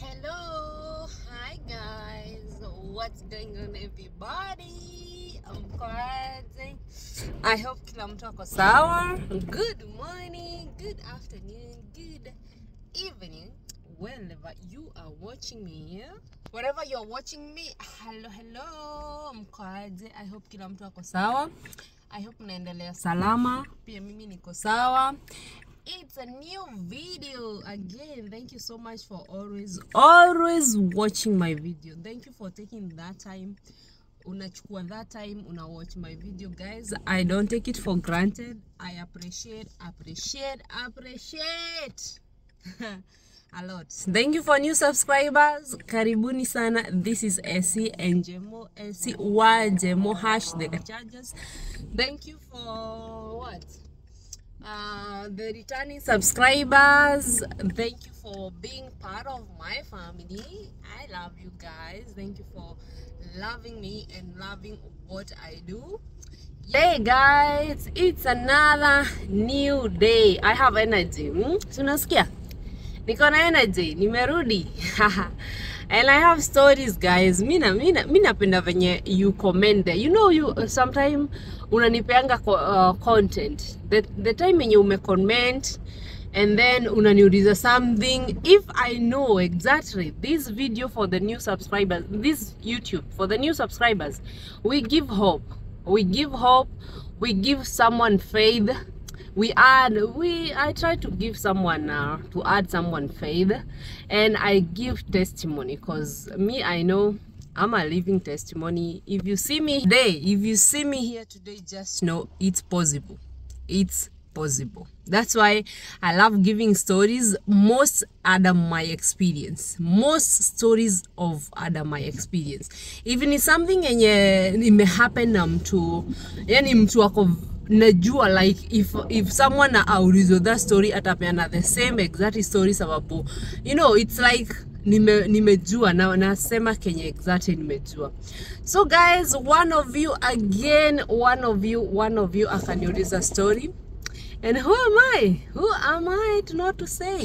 Hello, hi guys. What's going on everybody? Mkoaje? I hope kila mtu ako sawa. Good morning, good afternoon, good evening, wherever you are watching me. Yeah? Wherever you're watching me, hello hello. Mkoaje? I hope kila mtu ako sawa. I hope mnaendelea salama. Pia mimi niko sawa. It's a new video again. Thank you so much for always always watching my video. Thank you for taking that time. Unachukua that time una watch my video guys. I don't take it for granted. I appreciate appreciate appreciate a lot. Thank you for new subscribers. Karibuni sana. This is Essie and Jemo Essie wa Jemo hash the charges. Thank you for what? uh, the returning subscribers thank you for being part of my family i love you guys thank you for loving me and loving what i do hey guys it's another new day i have energy hmm? tunasikia niko na energy nimerudi and i have stories guys mi na- mi na- mi napenda venye you comment there you know you uh, sometime unanipeanga co- uh, content the, the time yenye umecomment and then unaniuliza something if i know exactly this video for the new subscribers this youtube for the new subscribers we give hope we give hope we give someone faith we add we i try to give someone uh, to add someone faith and i give testimony because me i know i'm a living testimony if you see me today if you see me here today just know it's possible it's possible that's why i love giving stories most under my experience most stories of under my experience even is something yenye imehappen na mtu yani mtu ako najua like if if someone aulizwe that story atapeana the same exact story sababu you know it's like nime nimejua na nasema kenye exactly nimejua so guys one of you again one of you one of you akaniuliza story and who am i who am i to not to say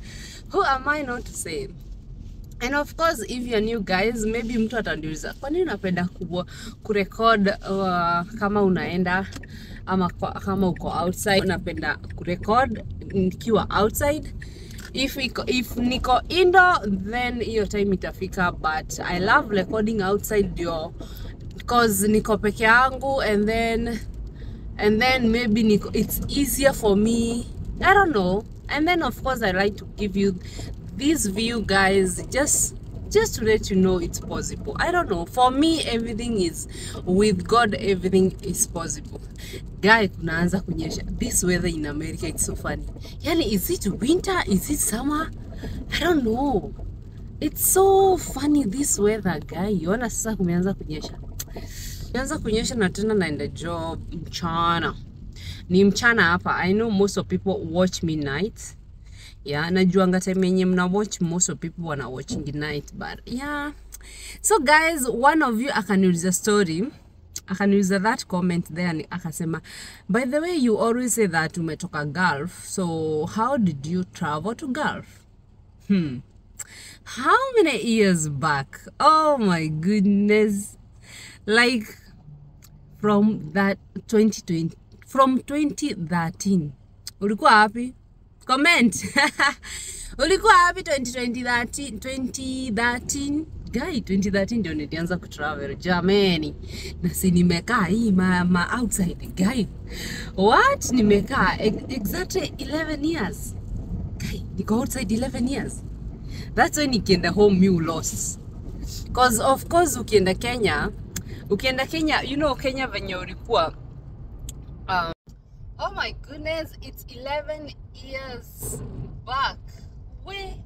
who am i not to say and of course if you're new guys maybe mtu ataniuliza kwa nini unapenda kubwa kurekod uh, kama unaenda ama kwa, kama uko outside unapenda kurekod nikiwa outside if, iko, if niko indoor then hiyo time itafika but i love recording outside ndio because niko peke yangu and then and then maybe niko, it's easier for me i don't know and then of course i like to give you this view guys just just to let you know it's possible i don't know for me everything is with god everything is possible guy kunaanza kunyesha this weather in america it's so funny yani is it winter is it summer i don't know it's so funny this weather guy ona sasa kumeanza kunyesha imeanza kunyesha na tena naenda job mchana ni mchana hapa i know most of people watch me night yeah najuanga time yenye mna watch most of people wana watching night but yeah so guys one of you akaniuliza story akaniuliza that comment there ni- akasema by the way you always say that umetoka gulf so how did you travel to gulf hmm how many years back oh my goodness like from that 2020 from 2013 ulikuwa wapi comment ulikuwa wapi 2020 2013 guy 2013 ndio nilianza kutravel jameni na si nimekaa hii ma, ma outside guy what nimekaa ex- exactly 11 years guy niko outside 11 years that's when nikienda home you lost cause of course ukienda kenya ukienda kenya you know kenya venye ulikuwa um, oh my goodness it's 11 years back we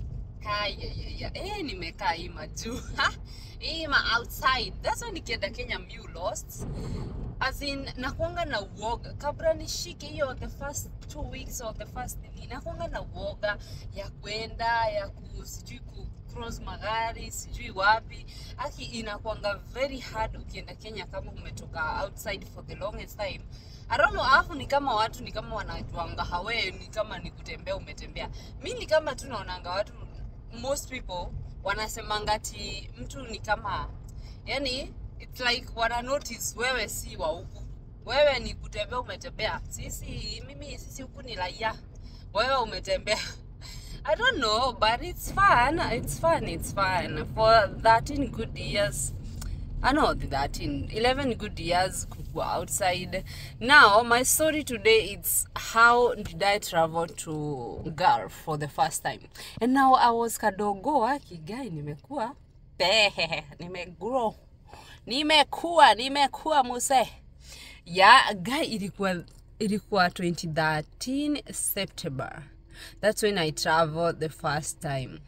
kayayaya eh nimekaa hii majuu Ha? hii ma outside that's why nikienda kenya mu lost as in nakuanga na uoga kabla nishike hiyo the first two weeks or the first nini nakuanga na uoga ya kwenda ya ku sijui ku cross magari sijui wapi aki inakuanga very hard ukienda kenya kama umetoka outside for the longest time I don't know, alafu ni kama watu ni kama wanajuanga hawe ni kama ni kutembea umetembea mi ni kama tu naonanga watu most people wanasemanga ati mtu ni kama yani it's like wana notice wewe si wa huku wewe ni kutembea umetembea sisi mimi sisi huku ni raia wewe umetembea I don't know, but it's fun. It's fun. It's fun. For 13 good years, I know the 13, 11 good years could go outside. Now, my story today is how did I travel to Gulf for the first time. And now I was kadogo kigai nimekuwa pehe nimegrow nimekuwa nimekuwa muse ya guy ilikuwa ilikuwa 2013 September. That's when I traveled the first time.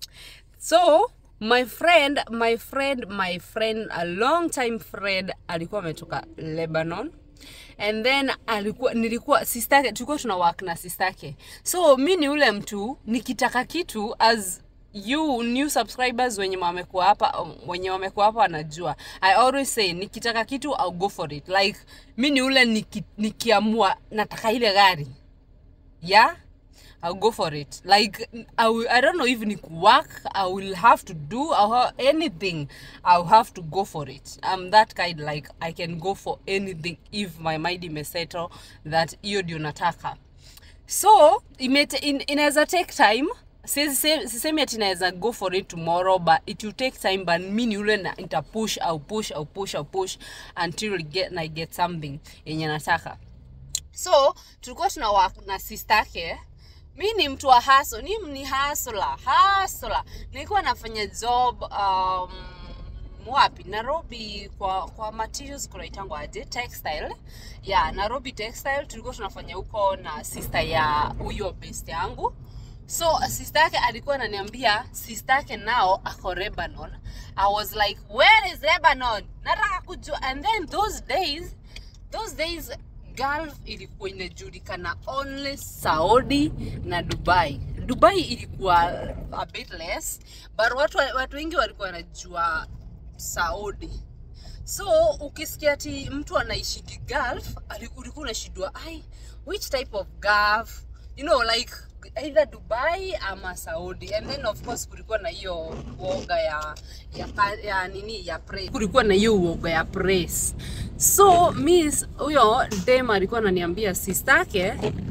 So my friend, my friend, my friend, a long time friend alikuwa ametoka Lebanon and then alikuwa nilikuwa sistake tulikuwa tuna work na sistake so mi ni ule mtu nikitaka kitu as you new subscribers wenye wamekuwa hapa wenye wamekuwa hapa wanajua i always say nikitaka kitu I'll go for it like mi ni ule niki, nikiamua nataka ile gari yeah I'll go for it. Like I, will, I don't know if it work. I will have to do or anything. I'll have to go for it. I'm that kind. Like I can go for anything if my mind imesettle that hiyo ndio nataka. So imete, in, inaweza take time sisemi ati naweza go for it tomorrow but it will take time but mi ni ule na nita push au push au push au push until get, I get something yenye nataka so tulikuwa tuna work na sistake mi ni mtu wa haso ni ni hasla hasla nilikuwa nafanya job um, wapi nairobi kwa kwa materials kunaitangwa aje textile ya nairobi textile tulikuwa tunafanya huko na sister ya huyo best yangu so sister yake alikuwa ananiambia sister yake nao ako lebanon i was like where is lebanon nataka kujua and then those days those days Gulf ilikuwa inajulikana only Saudi na Dubai. Dubai ilikuwa a bit less, but watu, watu wengi walikuwa wanajua Saudi. So ukisikia ati mtu anaishi Gulf, ulikuwa unashindwa ai, which type of Gulf? You know like either Dubai ama Saudi and then of course kulikuwa na hiyo uoga ya ya, ya nini ya praise. Kulikuwa na hiyo uoga ya praise. So miss huyo dem alikuwa ananiambia sistake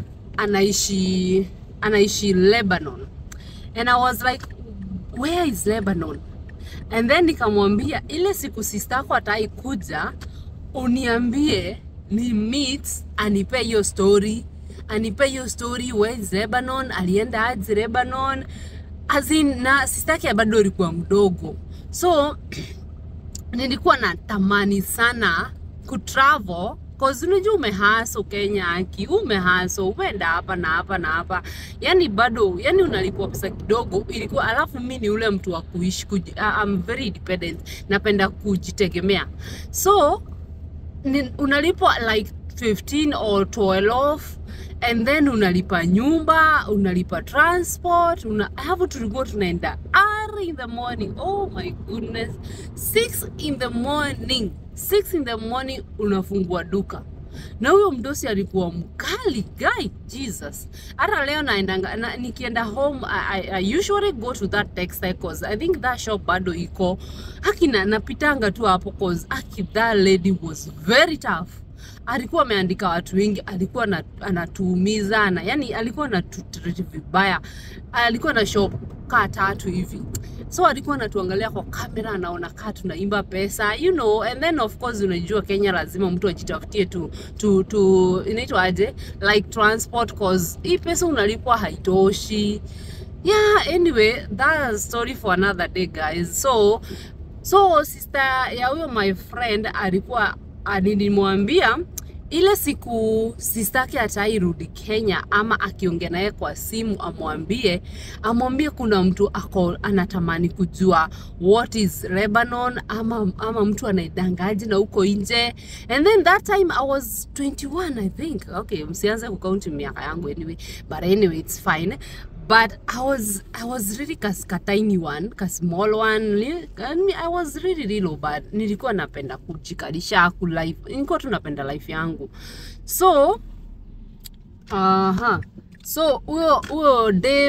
anaishi anaishi Lebanon and I was like where is Lebanon and then nikamwambia ile siku sistako ataikuja uniambie ni meet anipe hiyo story anipe hiyo story where is Lebanon alienda aje Lebanon as in na sistake bado alikuwa mdogo so nilikuwa natamani sana kutravel cause unajua umehaso Kenya aki umehaso umeenda hapa na hapa na hapa, yani bado yani unalipwa pesa kidogo, ilikuwa alafu mi ni ule mtu wa kuishi kuji, uh, I'm very independent, napenda kujitegemea so ni, unalipwa like 15 or 12 and then unalipa nyumba unalipa transport una, hapo tulikuwa tunaenda early in the morning oh my goodness 6 in the morning 6 in the morning unafungua duka na huyo mdosi alikuwa mkali guy jesus hata leo naendanga na, nikienda home I, I, I usually go to that textile cause i think that shop bado iko haki na napitanga tu hapo cause haki that lady was very tough alikuwa ameandika watu wengi, alikuwa na, anatuumiza na yani alikuwa anatutreat vibaya, alikuwa na shop kaa tatu hivi so alikuwa anatuangalia kwa kamera, anaona kaa tunaimba pesa you know, and then of course unajua Kenya lazima mtu ajitafutie tu, tu, tu inaitwa aje like transport cause hii pesa unalipwa haitoshi. Yeah, anyway, that's a story for another day guys. So so sister ya huyo my friend alikuwa nilimwambia ile siku sistake atairudi Kenya ama akiongea naye kwa simu, amwambie amwambie kuna mtu ako anatamani kujua what is Lebanon ama, ama mtu anaidangaji na huko nje. And then that time I was 21 I think. Okay, msianze kukaunti miaka yangu anyway, but anyway it's fine but I was I was really kas ka tiny one ka small one Li- I I was really really low but nilikuwa napenda kujikalisha ku life nilikuwa tu napenda life yangu so aha so huyo huyo dem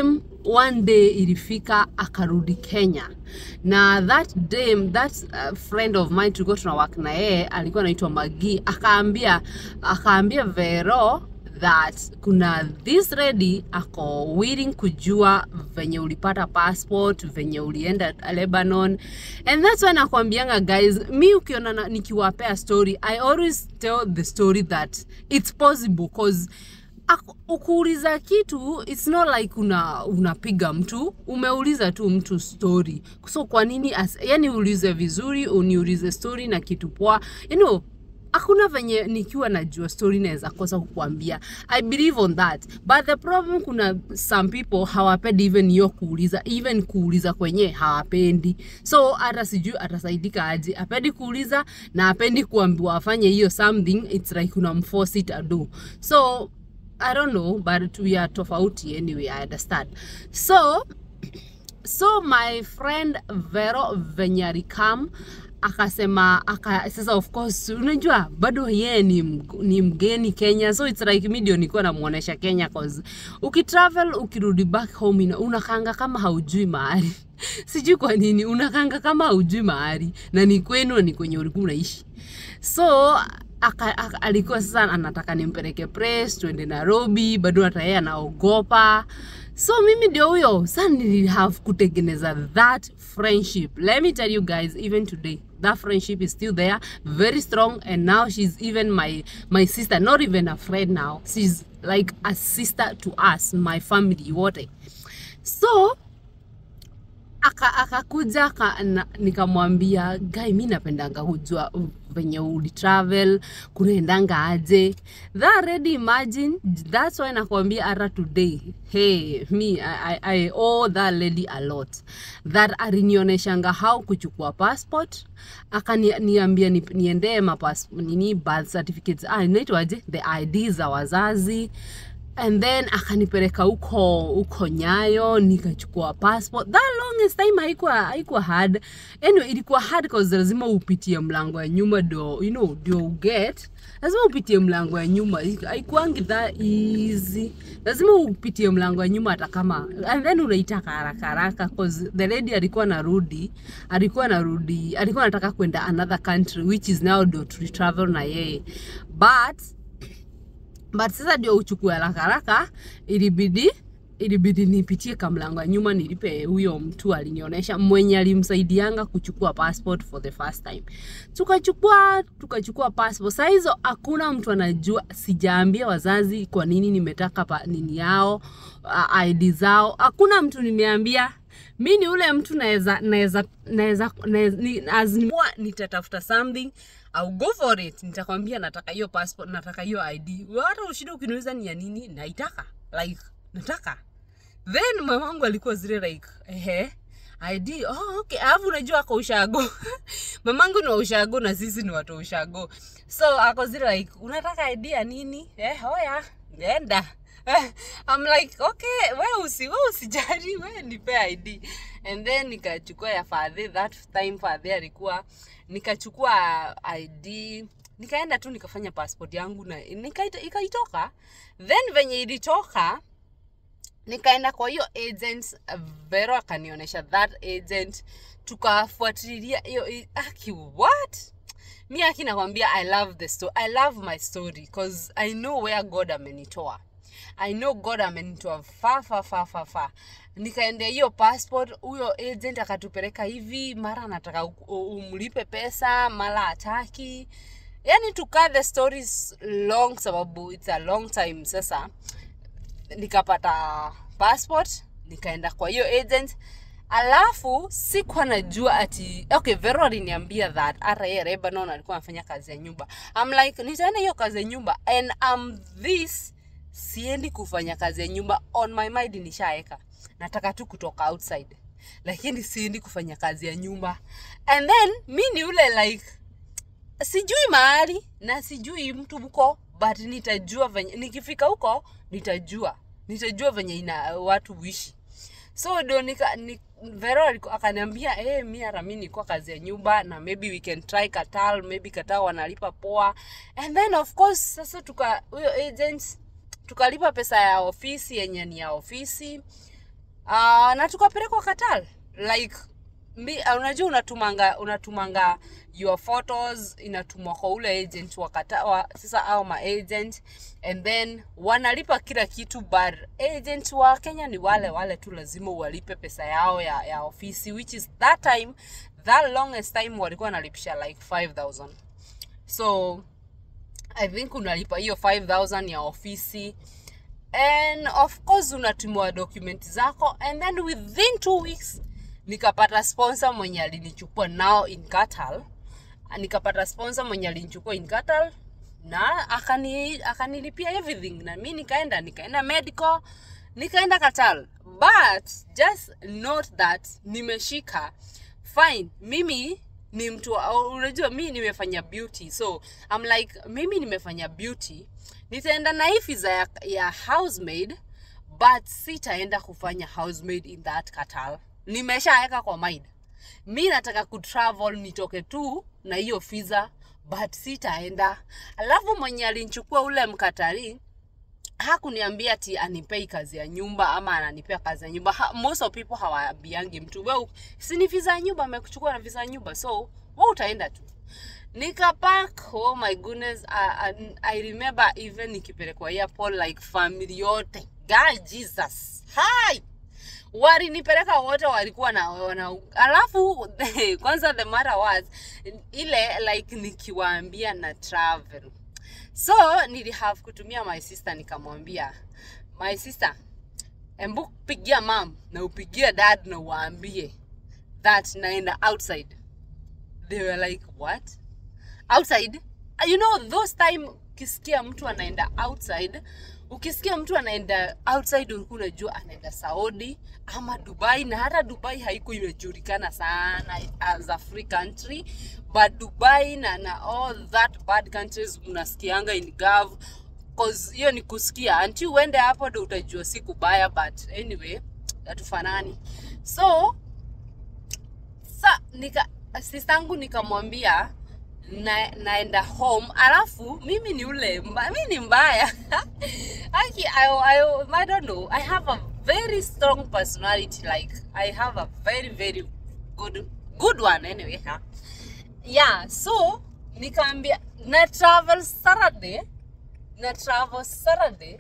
one day ilifika akarudi kenya na that day that uh, friend of mine tulikuwa tuna work na yeye alikuwa anaitwa magi akaambia akaambia vero that kuna this lady ako willing kujua venye ulipata passport venye ulienda Lebanon and that's why nakwambianga guys mi ukiona na- nikiwapea story I always tell the story that it's possible cause Ak- ukuuliza kitu it's not like una unapiga mtu umeuliza tu mtu story so kwa nini as, yani ulize vizuri uniulize story na kitu poa you know hakuna venye nikiwa najua story naweza kosa kukuambia i believe on that but the problem kuna some people hawapendi even hiyo kuuliza even kuuliza kwenye hawapendi so hata sijui atasaidika aje apendi kuuliza na apendi kuambiwa afanye hiyo something it's like unamforce it ado so i don't know but we are tofauti anyway i understand so so my friend vero venye alikam akasema aka, sasa of course unajua bado yeye ni, mg- ni mgeni kenya so it's like mi ndio nilikuwa namuonesha kenya cause ukitravel ukirudi back home ina- unakanga kama haujui mahali sijui kwa nini unakanga kama haujui mahali na ni kwenu na ni kwenye ulikuwa unaishi so aka, aka, alikuwa sasa anataka nimpeleke press tuende nairobi bado hata yeye anaogopa so mimi ndio huyo sa nili have kutengeneza that friendship let me tell you guys even today that friendship is still there very strong and now she's even my my sister not even a friend now she's like a sister to us my family wote so aka- akakuja aka, na- nikamwambia gai mi napendanga kujua venye ulitravel kunaendanga aje that already imagine that's why nakwambia hata today hey me I, I, I owe that lady a lot that alinioneshanga how kuchukua passport akaniambia ni, niendee mapas nini birth certificates ah, inaitwaje the id za wazazi and then akanipeleka huko huko nyayo nikachukua passport that longest time haikuwa haikuwa hard anyway ilikuwa hard cause lazima upitie mlango ya nyuma do you know ndio uget lazima upitie mlango ya nyuma haikuangi that easy lazima upitie mlango ya nyuma hata kama and then unaitaka haraka haraka cause the lady alikuwa narudi alikuwa narudi alikuwa anataka kwenda another country which is now ndio tulitravel na yeye but but sasa ndio uchukue haraka haraka ilibidi ilibidi nipitie kamlango ya nyuma nilipe huyo mtu alinionyesha mwenye alimsaidianga kuchukua passport for the first time tukachukua tukachukua passport saa hizo hakuna mtu anajua sijaambia wazazi kwa nini nimetaka pa, nini yao uh, id zao hakuna mtu nimeambia mi ni ule mtu naweza naweza naweza naweza- ni- as in, huwa nitatafuta something I'll go for it nitakwambia nataka hiyo passport nataka hiyo id hata ushida ukiniuliza ni ya nini naitaka like nataka then mamangu alikuwa zile like ehe id oh, okay alafu unajua ako ushago mamangu ni wa ushago na sisi ni watu wa ushago so ako zile like unataka id ya nini eh hoya enda I'm like okay we usi we usijali we nipe id and then nikachukua ya fadhi that time fadhi alikuwa nikachukua id nikaenda tu nikafanya passport yangu na nikaita- ikaitoka then venye ilitoka nikaenda kwa hiyo agent uh, vero akanionyesha that agent tukafuatilia hiyo i- aki what mi aki nakwambia i love the story i love my story because i know where god amenitoa i know god amenitoa fa fa fa fa fa nikaendea hiyo passport huyo agent akatupeleka hivi mara anataka u- u- umlipe pesa mara hataki yani to cut the stories long sababu it's a long time sasa nikapata passport nikaenda kwa hiyo agent alafu sikuwa najua ati okay vero aliniambia that hata yeye lebanon alikuwa anafanya kazi ya nyumba I'm like nitaenda hiyo kazi ya nyumba and um, this siendi kufanya kazi ya nyumba on my mind nishaeka nataka tu kutoka outside lakini siendi kufanya kazi ya nyumba and then mi ni ule like sijui mahali na sijui mtu huko but nitajua venye nikifika huko nitajua nitajua venye ina watu huishi so ndio nika ni, vero aliku- akaniambia hey, mi hata mi nikuwa kazi ya nyumba na maybe we can try katal maybe katal wanalipa poa and then of course sasa tuka huyo agent tukalipa pesa ya ofisi yenye ni ya ofisi uh, na tukapelekwa Qatar like mi, uh, unajua unatumanga unatumanga your photos inatumwa kwa ule agent wa Qatar wa, sasa au ma agent and then wanalipa kila kitu but agent wa Kenya ni wale wale tu lazima uwalipe pesa yao ya, ya ofisi which is that time that longest time walikuwa wanalipisha like 5000 so I think unalipa hiyo 5000 ya ofisi and of course unatumiwa document zako and then within two weeks nikapata sponsor mwenye alinichukua nao in Qatar nikapata sponsor mwenye alinichukua in Qatar na akani akanilipia everything na mi nikaenda nikaenda medical nikaenda Qatar but just note that nimeshika fine mimi ni mtu wa- unajua mi nimefanya beauty so I'm like mimi nimefanya beauty nitaenda na hii visa ya, ya housemaid but sitaenda kufanya housemaid in that Qatar nimeshaweka kwa mind mi nataka kutravel nitoke tu na hiyo visa but sitaenda alafu mwenye alinchukua ule mkatari hakuniambia ati anipei kazi ya nyumba ama ananipea kazi ya nyumba ha, most of people hawaambiangi mtu we si ni visa ya nyumba amekuchukua na visa ya nyumba so we utaenda tu nikapak oh my goodness I, I, I remember even nikipelekwa airport like family yote god jesus hi walinipeleka wote walikuwa na, wana, alafu kwanza the matter was ile like nikiwaambia na travel so nilihave kutumia my sister nikamwambia my sister embu pigia mam na upigie dad na uwaambie that naenda outside they were like what outside you know those time ukisikia mtu anaenda outside ukisikia mtu anaenda outside ulikuwa unajua anaenda saudi ama dubai na hata dubai haiko imejulikana sana as a free country but dubai na, na all that bad countries unasikianga in gov cause hiyo ni kusikia until uende hapo ndo utajua si kubaya but anyway hatufanani so sa nika sistangu nikamwambia na, naenda home alafu mimi ni ule mba, mi ni mbaya Aki, I, I, I don't know i have a very strong personality like i have a very very good good one anyway huh? yeah so nikaambia na travel saturday na travel saturday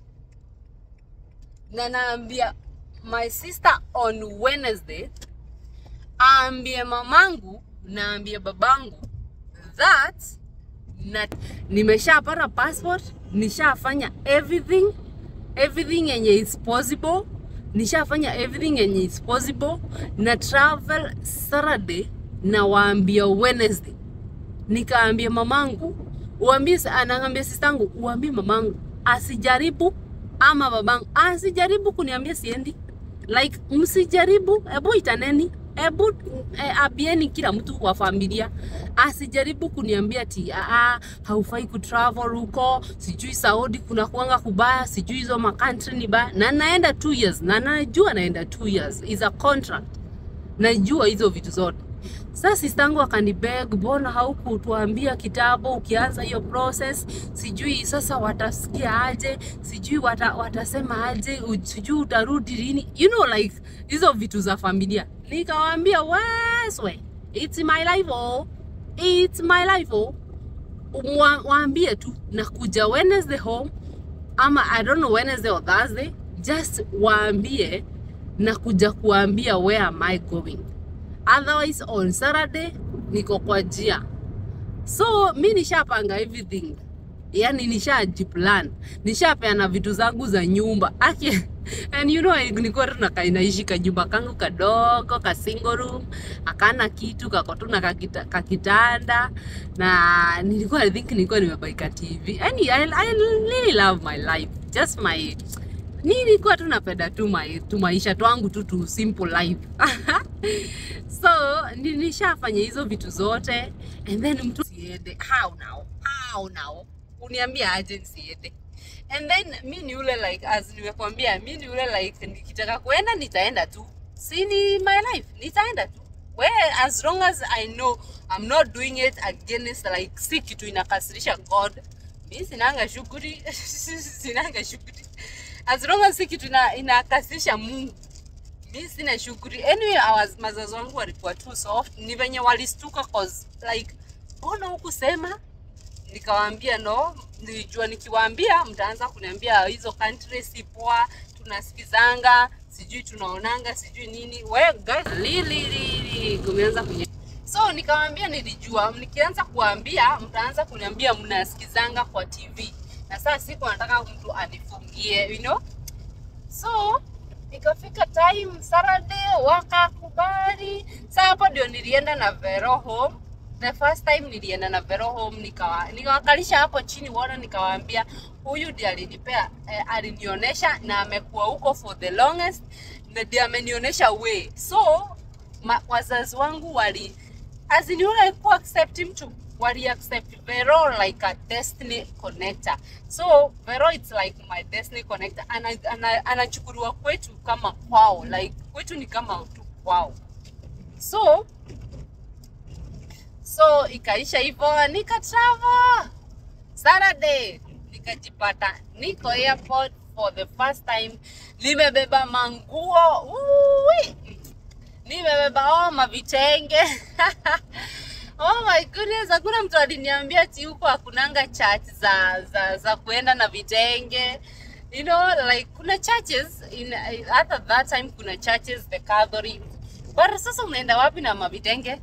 na naambia my sister on wednesday aambie mamangu naambie babangu that na nimeshapata passport nishafanya everything everything yenye is possible nishafanya everything yenye is possible na travel saturday na waambia wednesday nikaambia mamangu uambie anaambia sistangu uambie mamangu asijaribu ama babangu asijaribu kuniambia siendi like msijaribu hebu itaneni hebu eh, abieni kila mtu wa familia asijaribu kuniambia ti aa haufai kutravel huko sijui saudi kuna kuanga kubaya sijui hizo makantri ni baya na naenda two years na najua naenda two years is a contract najua hizo vitu zote sasa sistangu akanibeg mbona haukutuambia kitabu ukianza hiyo process sijui sasa watasikia aje sijui wata, watasema aje u- sijui utarudi lini you know like hizo vitu za familia nikawaambia weswe it's my life oh. it's my life oh. Mwa- waambie tu nakuja wednesday home ama i don't know wednesday or thursday just waambie nakuja kuambia where am i going otherwise on saturday niko kwa jia so mi nishapanga everything yani nishajiplan nishapeana vitu zangu za nyumba aki and you know nilikuwa tu nakainaishi kanyumba kangu kadogo ka single room akana kitu kako tu na kakita, kakitanda na nilikuwa i think nilikuwa nimebaika tv yani I, I really love my life just my nilikuwa tu napenda tu mai, tu maisha twangu tu tu simple life so ni- nishafanya hizo vitu zote and then mtu siende how now how now uniambia aje nisiende and then mi ni ule like as nimekwambia mi ni ule like nikitaka kuenda nitaenda tu si ni my life nitaenda tu where as long as i know i'm not doing it against like si kitu inakasirisha god mi sinanga shughuli sinanga shughuli as long as si kitu ina- inakasirisha mungu mi sina shughuli anyway our, mazazi wangu walikuwa too soft ni venye walistuka cause like mbona hukusema nikawaambia no nilijua nikiwaambia mtaanza kuniambia hizo country si poa tunasikizanga sijui tunaonanga sijui nini we guys lili lili kumeanza kunye so nikawaambia nilijua nikianza kuwaambia mtaanza kuniambia mnasikizanga kwa tv na saa siku nataka mtu anifungie you know so ikafika time Saturday wakakubali. Sa hapo ndio nilienda na Vero home. The first time nilienda na Vero home nikawa nikawakalisha hapo chini wana nikawaambia huyu ndiye alinipea eh, alinionyesha na amekuwa huko for the longest na ndiye amenionyesha way. So ma, wazazi wangu wali as in yule alikuwa accept mtu wali accept Vero like a destiny connector. So Vero it's like my destiny connector. Ana, ana, anachukuliwa kwetu kama kwao, like kwetu ni kama tu kwao. So so ikaisha hivyo, nika travel Saturday, nikajipata niko airport for the first time, nimebeba manguo Ui! nimebeba oh, mavitenge oh my goodness, hakuna mtu aliniambia ati huko hakunanga church za, za, za kuenda na vitenge you know like kuna churches in hata that time kuna churches the Catholic but sasa unaenda wapi na mavitenge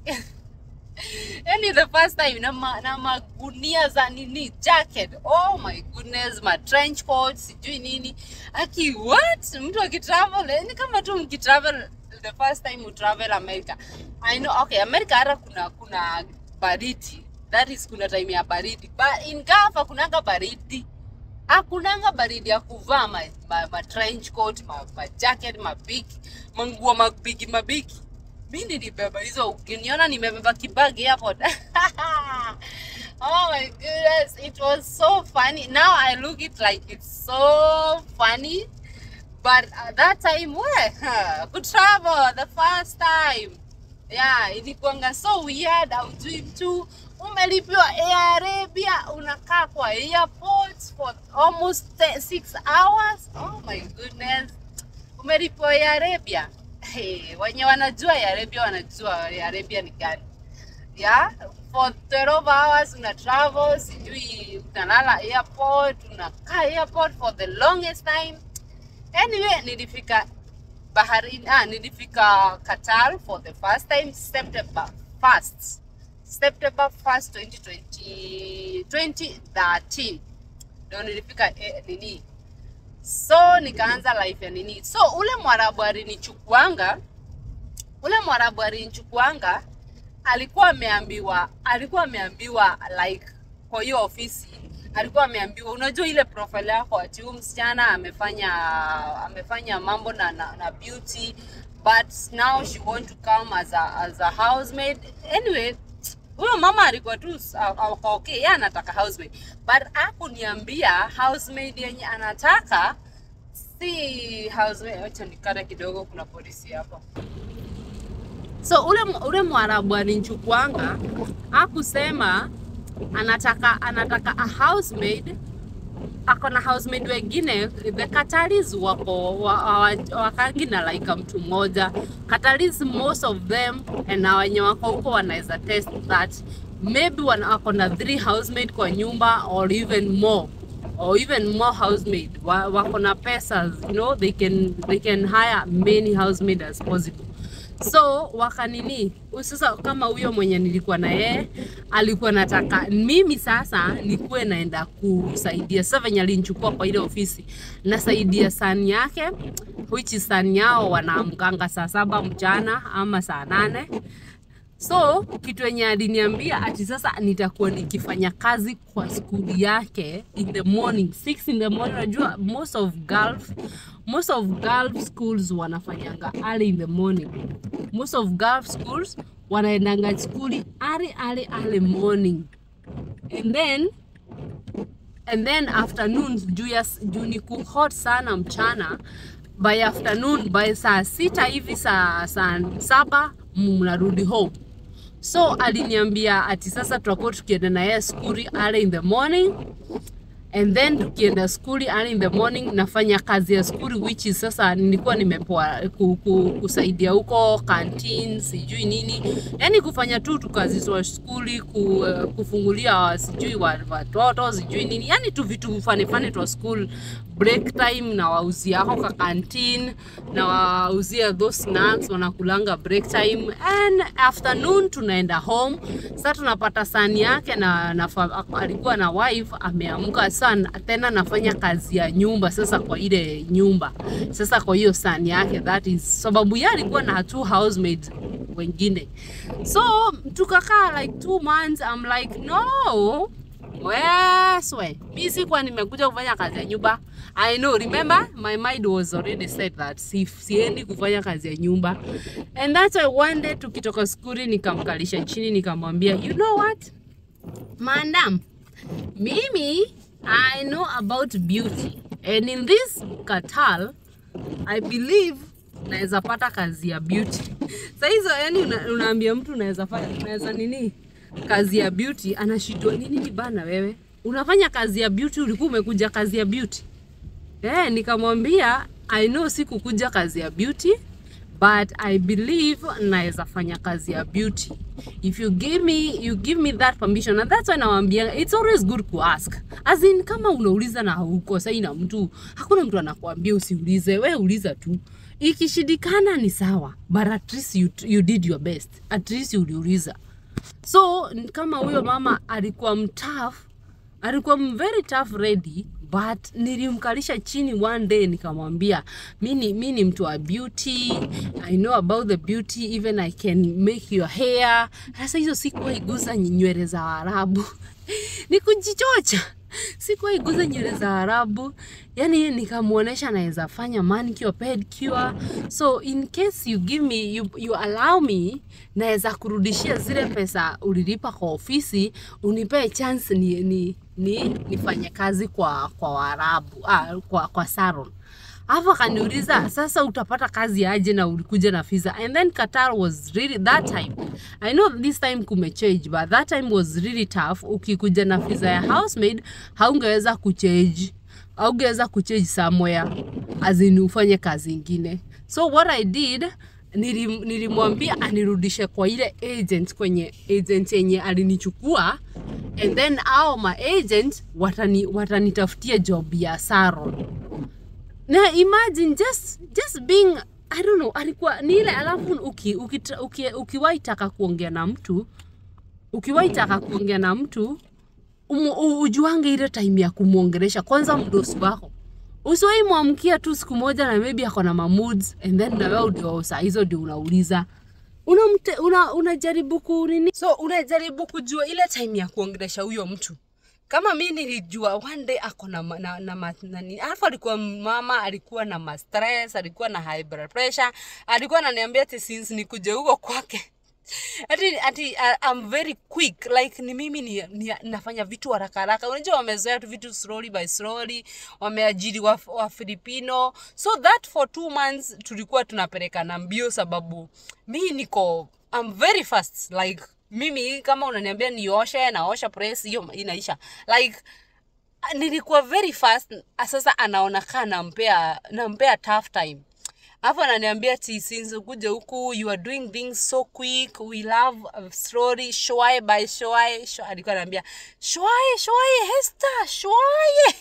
yani the first time na, ma, na magunia za nini jacket oh my goodness ma trench coat sijui nini aki what mtu akitravel eh, ni kama tu mkitravel the first time you travel America I know okay America hata kuna kuna baridi that is kuna time ya baridi but in Gulf kunanga baridi hakunanga baridi ya kuvaa ma, ma, ma trench coat ma, ma jacket mabigi manguo mabigi mabigi mi nilibeba hizo ukiniona nimebeba kibagi airport oh my goodness it was so funny now i look it like it's so funny but at that time we could travel the first time yeah ilikuanga so weird aujui mtu umelipiwa Air Arabia unakaa kwa airport for almost te- six hours oh my goodness umelipiwa Air Arabia hey, wenye wanajua Air Arabia wanajua Air Arabia ni gani yeah for 12 hours una travel sijui utalala airport unakaa airport for the longest time anyway nilifika baharini ah, nilifika Qatar for the first time September 1st September 1st 2020 2013 ndio nilifika eh, nini so nikaanza life ya nini so ule mwarabu alinichukuanga ule mwarabu alinichukuanga alikuwa ameambiwa alikuwa ameambiwa like kwa hiyo ofisi alikuwa ameambiwa unajua ile profile yako ati huyu msichana amefanya amefanya mambo na, na, na beauty but now she want to come as a, as a housemaid anyway huyo mama alikuwa tu s- a- a- ako okay yeye anataka housemaid but akuniambia housemaid yenye anataka si housemaid acha nikata kidogo kuna polisi hapa so ule ule mwarabu alinichukuanga akusema anataka anataka a housemaid ako na housemaid wengine the Qataris wako wa- wa- wakangi na like mtu mmoja Qataris most of them na wenye wako huko wanaweza test that maybe wana wako na three housemaid kwa nyumba or even more or even more housemaid wa, wako na pesa you know they can they can hire many housemaid as possible so wakanini sasa kama huyo mwenye nilikuwa na yeye alikuwa nataka mimi sasa nikuwe naenda kusaidia sasa venye alinichukua kwa ile ofisi nasaidia sani yake which is sani yao wanaamkanga saa saba mchana ama saa nane so kitu yenye aliniambia ati sasa nitakuwa nikifanya kazi kwa skuli yake in the morning 6 in the morning unajua most of Gulf most of Gulf schools wanafanyanga early in the morning most of Gulf schools wanaendanga skuli early early early morning and then and then afternoon juu ya juu ni ku hot sana mchana by afternoon by saa sita hivi saa saa saba mnarudi home so aliniambia ati sasa tutakuwa tukienda na yeye skuli early in the morning and then tukienda skuli early in the morning nafanya kazi ya skuli which is sasa nilikuwa nimepoa ku, ku, kusaidia huko canteen sijui nini yani kufanya tu tu kazi za skuli ku, uh, kufungulia sijui wa- watoto sijui nini yani tu vitu fani fani twa school break time na wauzia ako ka canteen na wauzia those snacks wanakulanga break time and afternoon tunaenda home sasa tunapata sani yake na, na fa- alikuwa na wife ameamka sana tena nafanya kazi ya nyumba sasa kwa ile nyumba sasa kwa hiyo sani yake that is sababu yeye alikuwa na two housemates wengine so tukakaa like two months I'm like no weswe mi sikuwa nimekuja kufanya kazi ya nyumba i know remember my mind was already set that si, siendi kufanya kazi ya nyumba and that's why one day tukitoka skuli nikamkalisha chini nikamwambia you know what madam mimi i know about beauty and in this katal i believe naweza pata kazi ya beauty sa hizo yani una, unaambia mtu unaweza fanya unaweza nini kazi ya beauty anashindwa nini ni bana wewe unafanya kazi ya beauty ulikuwa umekuja kazi ya beauty eh nikamwambia i know sikukuja kazi ya beauty but i believe naweza fanya kazi ya beauty if you give me you give me that permission and that's why nawambia it's always good to ask as in kama unauliza na hauko sai na mtu hakuna mtu anakuambia usiulize we uliza tu ikishindikana ni sawa but at least you, you did your best at least uliuliza so n- kama huyo mama alikuwa mtaf alikuwa m- very tough ready but nilimkalisha chini one day nikamwambia mi ni mi ni mtu wa beauty i know about the beauty even i can make your hair sasa hizo sikuwaiguza nywele za arabu ni kujichocha sikuwaiguza nywele za arabu yani nikamwonyesha naweza fanya manicure pedicure so in case you give me you, you allow me naweza kurudishia zile pesa ulilipa kwa ofisi unipee chance ni, ni, ni nifanye kazi kwa kwa waarabu ah, kwa, kwa saron alafu akaniuliza sasa utapata kazi aje na ulikuja na visa and then qatar was really that time i know this time kumechange but that time was really tough ukikuja na visa ya housemaid haungeweza kuchange haungeweza kuchange somewhere as in ufanye kazi ingine so what i did nilim- nilimwambia anirudishe kwa ile agent kwenye agent yenye alinichukua and then ao ma agent watani watanitafutia job ya saron na imagine just just being i don't know alikuwa ni ile alafu uki, uki, uki, ukiwahi taka kuongea na mtu ukiwahi taka kuongea na mtu umu, u- ujuange ile time ya kumwongelesha kwanza mdosi wako usiwahi mwamkia tu siku moja na maybe ako na mamoods and then na wewe ndio saa hizo ndio unauliza unamte una, unajaribu kunini so unajaribu kujua ile time ya kuongelesha huyo mtu kama mi nilijua one day ako na, ma- na, na, ma- nani alafu alikuwa mama alikuwa na ma stress alikuwa na high blood pressure alikuwa ananiambia ati since nikuje huko kwake ati ati uh, I'm very quick like ni mimi ni, ni, nafanya vitu haraka haraka unajua wamezoea tu vitu slowly by slowly wameajiri wa, wa filipino so that for two months tulikuwa tunapelekana mbio sababu mi niko I'm very fast like mimi kama unaniambia nioshe naosha press hiyo inaisha like nilikuwa very fast sasa anaona kaa nampea nampea tough time hapo ananiambia ti since ukuja huku you are doing things so quick we love uh, slowly shwae by shwae shwa- alikuwa anaambia shwae shwae hesta shwae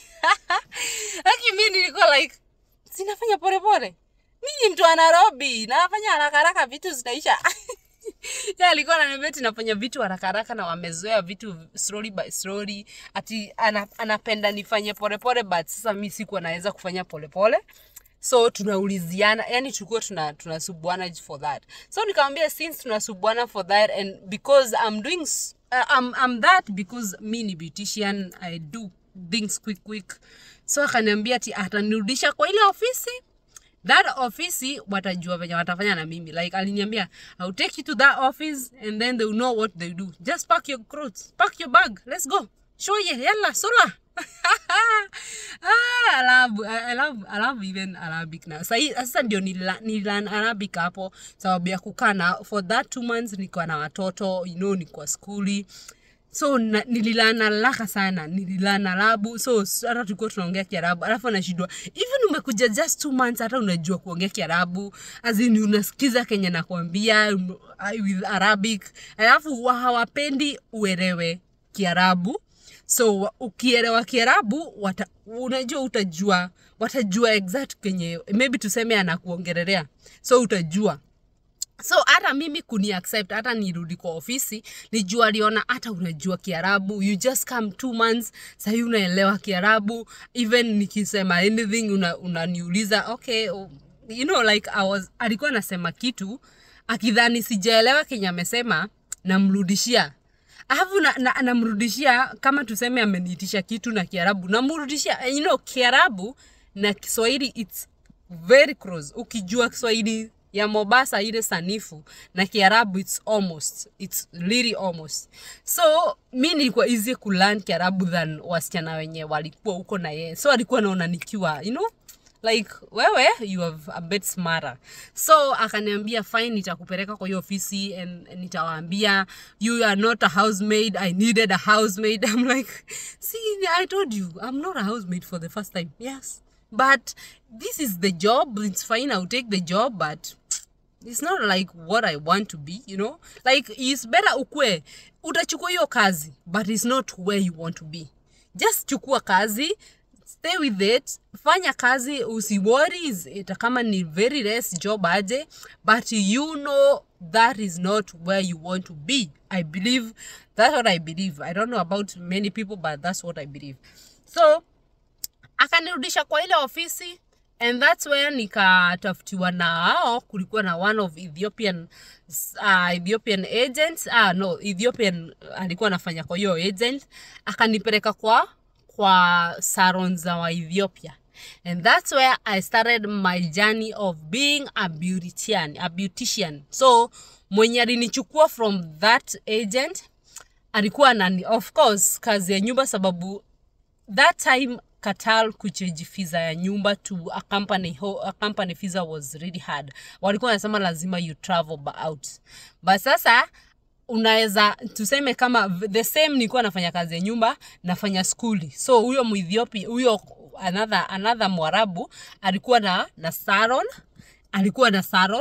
aki mi nilikuwa like sinafanya polepole mi ni mtu wa nairobi nafanya haraka haraka vitu zinaisha yeah, alikuwa ananiambia ati nafanya vitu haraka haraka na wamezoea vitu slowly by slowly ati ana, anapenda nifanye polepole but sasa mi sikuwa naweza kufanya polepole so tunauliziana yani tulikuwa tuna tunasubuana for that so nikamwambia since tunasubuana for that and because i'm doing s- uh, I'm, I'm that because mi ni beautician i do things quick quick so akaniambia ati atanirudisha kwa ile ofisi that office watajua venye watafanya na mimi like aliniambia ill take you to that office and then they'll know what they do just pack your clothes pack your bag let's go show ye yalla sola ah, I love, I love, I love even Arabic now. Sahi, sasa ndio nila- nilan Arabic hapo sababu ya kukaa na for that two months nikuwa na watoto you know nikuwa skuli so na, nililana laka sana nililana labu so s- hata tulikuwa tunaongea kiarabu alafu anashindwa even umekuja just two months hata unajua kuongea kiarabu azini unasikiza kenye nakwambia um, uh, with arabic alafu wa- hawapendi uelewe kiarabu so wa- ukielewa kiarabu wata, unajua utajua watajua exact kenye maybe tuseme anakuongelelea so utajua so hata mimi kuni accept hata nirudi kwa ofisi nijua aliona hata unajua kiarabu you just come two months sahii unaelewa kiarabu even nikisema anything una- unaniuliza okay oh, you know like I was, alikuwa anasema kitu akidhani sijaelewa kenye amesema namrudishia alafu namrudishia na, namrudishia kama tuseme ameniitisha kitu na kiarabu namrudishia you know kiarabu na kiswahili its very close ukijua kiswahili ya mombasa ile sanifu na kiarabu its almost its really almost so mi nilikuwa easy kulearn kiarabu than wasichana wenye walikuwa huko na yeye so alikuwa naona nikiwa you know like wewe you have a bit smarter so akaniambia fine nitakupeleka kwa hiyo ofisi and and nitawaambia you are not a housemaid i needed a housemaid i'm like see i told you i'm not a housemaid for the first time yes but this is the job it's fine i'll take the job but it's not like what i want to be you know like it's better ukwe utachukua hiyo kazi but it's not where you want to be just chukua kazi stay with it fanya kazi usiwori ita kama ni very less job aje but you know that is not where you want to be i believe that's what i believe i don't know about many people but that's what i believe so akanirudisha kwa ile ofisi and that's where nikatafutiwa na hao kulikuwa na one of ethiopian uh, ethiopian agents ah, no ethiopian alikuwa anafanya kwa hiyo agent akanipeleka kwa kwa saron za wa ethiopia and that's where i started my journey of being a beautician, a beautician so mwenye alinichukua from that agent alikuwa nani of course kazi ya nyumba sababu that time Qatar kuchange visa ya nyumba to a company, ho- a company visa was really hard. Walikuwa wanasema lazima you travel ba- out, but sasa unaweza tuseme kama v- the same nilikuwa nafanya kazi ya nyumba nafanya skuli so huyo muethiopia huyo another, another mwarabu alikuwa na na saron alikuwa na saron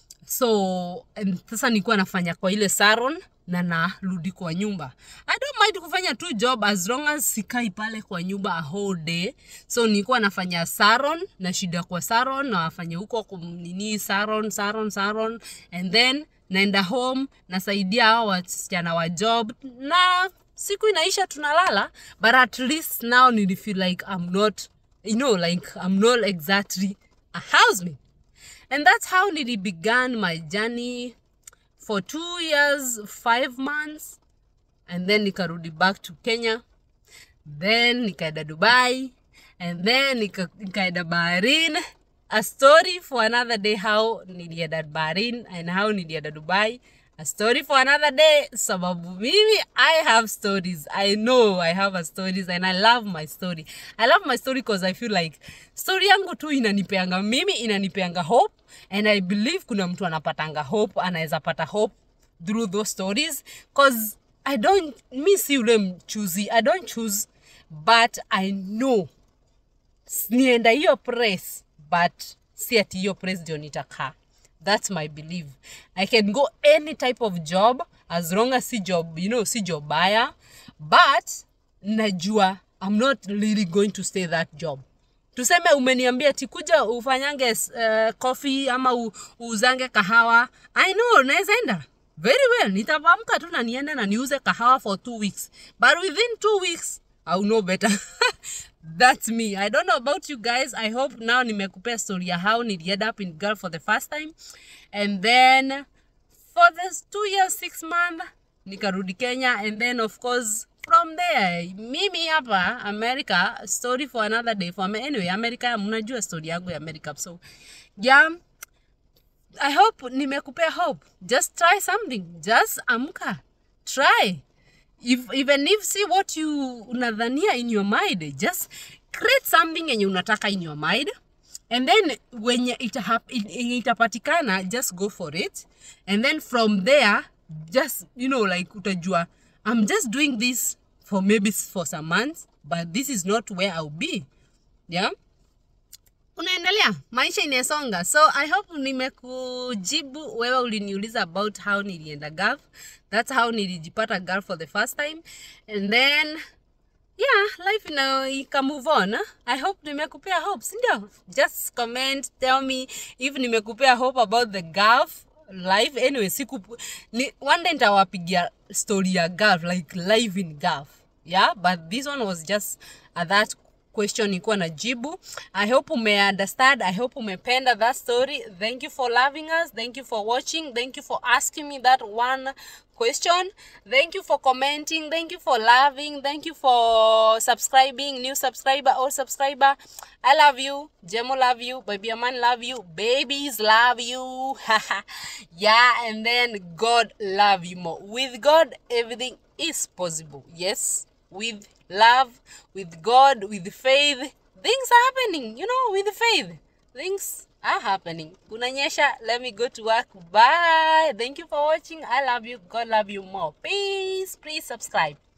so and sasa nilikuwa nafanya kwa ile saron na narudi kwa nyumba i don't mind kufanya tu job as long as sikai pale kwa nyumba a whole day so nilikuwa nafanya saron na shida kwa saron nafanya huko kum- nini saron saron saron and then naenda home nasaidia hao wasichana wa job na siku inaisha tunalala but at least now nilifeel like i'm not you know like i'm not exactly a housemaid and that's how Nili began my journey for two years, five months, and then nikarudi back to Kenya. Then nikaenda Dubai, and then nika- nikaenda Bahrain. A story for another day how nilienda Bahrain and how nilienda Dubai. A story for another day sababu mimi I have stories. I know I have a stories and I love my story. I love my story because I feel like story yangu tu inanipeanga mimi inanipeanga hope and I believe kuna mtu anapatanga hope anaweza pata hope through those stories cause I don't mi si ule mchuzi I don't choose but I know nienda hiyo press but si ati hiyo press ndio nitakaa that's my belief i can go any type of job as long as si job you know si job baya but najua i'm not really going to stay that job tuseme umeniambia tikuja ufanyange uh, coffee ama u, uuzange kahawa i know naweza enda very well nitavamka tu na niende na niuze kahawa for two weeks but within two weeks I'll know better that's me i don't know about you guys i hope now nimekupea story ya how nilienda up in girl for the first time and then for this two years six month nikarudi kenya and then of course from there mimi hapa america story for another day for me anyway america mnajua story yangu ya america so yeah i hope nimekupea hope just try something just amka try if, even if see what you unadhania in your mind just create something yenye unataka in your mind and then wenye itahap- yenye itapatikana just go for it and then from there just you know like utajua i'm just doing this for maybe for some months but this is not where i'll be yeah unaendelea maisha inasonga so i hope nimekujibu wewe uliniuliza about how nilienda gulf that's how nilijipata gulf for the first time and then yeah life ina ika move on huh? i hope nimekupea hope sindio just comment tell me if nimekupea hope about the gulf life anyway siku ni, one day nitawapigia story ya gulf like live in gulf yeah but this one was just uh, that question ikuwa na jibu i hope umeunderstand i hope umependa that story thank you for loving us thank you for watching thank you for asking me that one question thank you for commenting thank you for loving thank you for subscribing new subscriber or subscriber i love you jemo love you baby man love you babies love you yeah and then god love you more with god everything is possible yes with love, with God, with faith, things are happening. You know, with faith, things are happening. Kunanyesha, let me go to work. Bye. Thank you for watching. I love you. God love you more. Peace. Please subscribe.